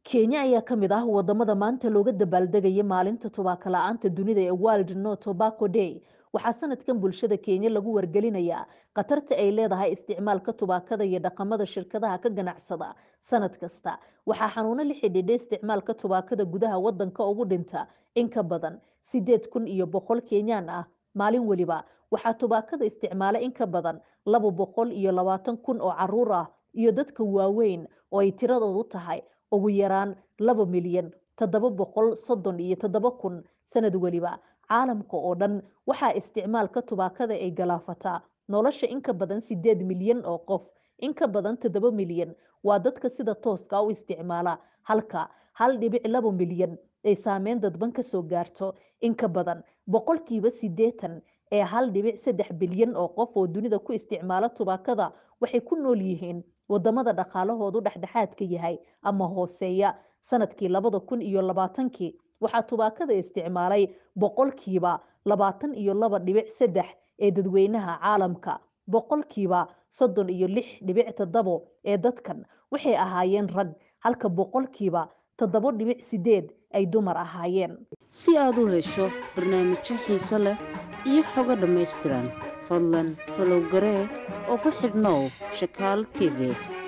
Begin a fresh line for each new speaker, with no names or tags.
kenya ayaa ka mid ah wadamada maanta looga dabaaldegaya maalinta tubaako la-aanta dunida ee world no tobacco day waxaa sanadkan bulshada kenya lagu wargelinayaa khatarta ay leedahay isticmaalka tubaakada iyo dhaqamada shirkadaha ka ganacsada sanad kasta waxaa xanuuno la xidhiidha isticmaalka tubaakada gudaha wadanka ugu dhinta in ka badan sideed kun iyo boqol kenyaan ah maalin weliba waxaa tubaakada isticmaala in ka badan laba boqol iyo labaatan kun oo caruur ah iyo dadka waaweyn oo ay tiradoodu tahay ugu yaraan laba milyan toddoba boqol soddon iyo toddoba kun sanad weliba caalamka oo dhan waxaa isticmaalka tubaakada ay galaafataa nolosha in ka badan sideed milyan oo qof in ka badan toddoba milyan waa dadka sida tooska u isticmaala halka hal dhibic laba milyan ay saameyn dadban kasoo gaarto in ka badan boqolkiiba sideetan ee hal dhibic saddex bilyan oo qof oo dunida ku isticmaala tubaakada waxay ku nool yihiin wadamada dhaqaalahoodu dhexdhexaadka yahay ama hooseeya sanadkii labada kun iyo labaatankii waxaa tubaakada isticmaalay boqolkiiba labaatan iyo laba dhibic saddex ee dadweynaha caalamka boqolkiiba soddon iyo lix dhibic toddobo ee dadkan waxay ahaayeen rag halka boqolkiiba toddobo dhibic sideed ay dumar ahaayeen
si aad u hesho barnaamijyo xiiso leh iyo xogo dhammaystiran fadlan falowgaree oo ku xidhnow shakaal t v